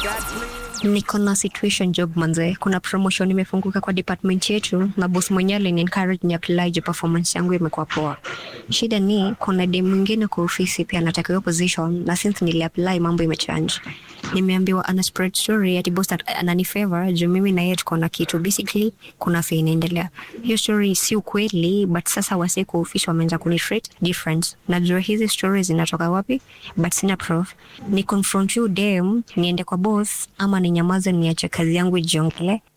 Niko na situation job manze, kuna promotion imefunguka kwa department yetu na boss mwenyewe alini encourage ni apply juu performance yangu imekuwa poa. Shida ni kuna dem mwingine kwa ofisi pia anataka hiyo position na since nili apply mambo imechange. Nimeambiwa ana spread story ati boss at- anani favor juu mimi na yeye tuko na kitu. Basically kuna fee inaendelea. Hiyo story si ukweli but sasa wasee kwa ofisi wameanza kuni treat different. Najua hizi stories zinatoka wapi but sina proof. Ni confront you dem niende kwa boss ama ninyamaze niache kazi yangu ijiongele